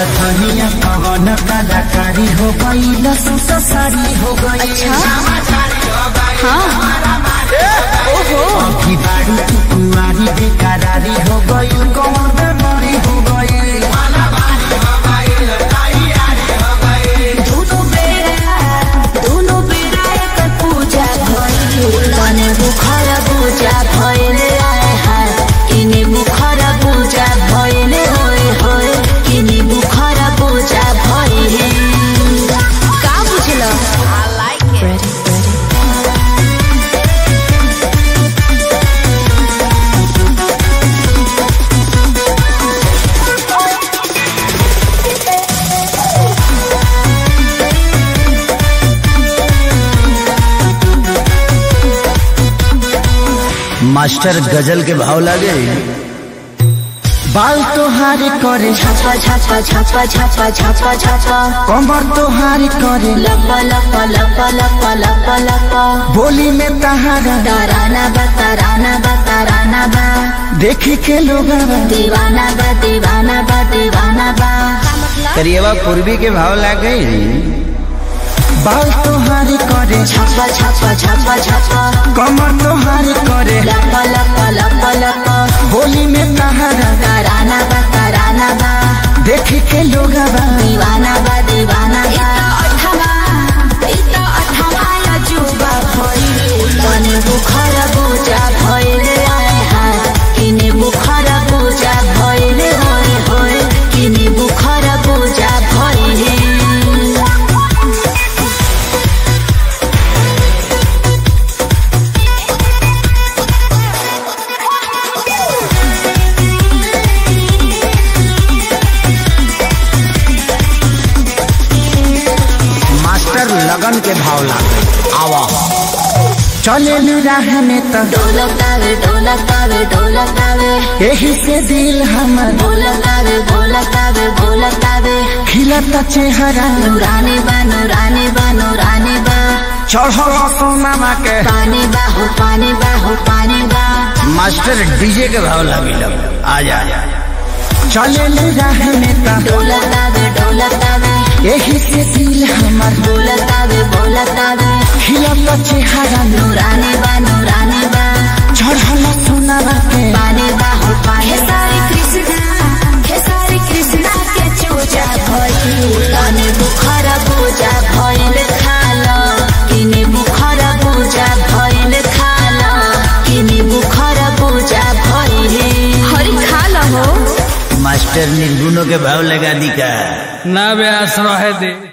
धनिया पवन कलाकारी हो गई ससारी हो गई हाँ ओहो अभी बारू तू कुमारी बेकरारी हो गई कौन बेमारी हो गई दोनों बेरा दोनों बेरा एक पूजा भइल तने बुखार पूजा भइल आए हाय किने बुखार पूजा भइल होय होय किने बुखार पूजा भइल का बुझल आई लाइक इट मास्टर गजल के भाव लागे बाल तोहारी करे छापा छापा छापा छापा छापा छापा कमर तोहारी करे लपा लपा लपा लपा लपा लपा बोली में तहारा ताराना बा ताराना बा ताराना बा देखी के लोग दीवाना बा दीवाना बा दीवाना बा करिएवा पूर्वी के भाव लागे बाल तोहारी करे छापा छापा छापा छापा कमर तोहारी करे लपा लपा लपा लपा बोली में तहारा ताराना बा ताराना बा देखी के लोग दीवाना बा दीवाना बा तने बुखार पूजा भइल आए हाय किने बुखार पूजा भइल होय होय किने बुखार पूजा भइल मास्टर लगन के भाव लागे आवा चले राह में तो ढोलकावे ढोलकावे ढोलकावे यही से दिल हमर ढोलकावे ढोलकावे ढोलकावे खिलता चेहरा नूरानी बा नूरानी बा नूरानी बा चढ़ल सोनामा के पानी बा हो पानी बा हो पानी बा मास्टर डीजे के भाव लागे आ जा चले राह में तो ढोलकावे ढोलकावे यही से दिल हमर ढोलकावे ढोलकावे खिलता चेहरा नूरानी बा नूरानी बा चढ़ल सोनामा के पानी बा हो पानी सारी कृष्णा हे सारी कृष्णा के चूजा भइल तने बुखार पूजा भइल खाल किने बुखार पूजा भइल खाल किने बुखार पूजा भइल हरि खाल हो मास्टर निर्गुणों के भाव लगा दी का ना व्यास रहे दे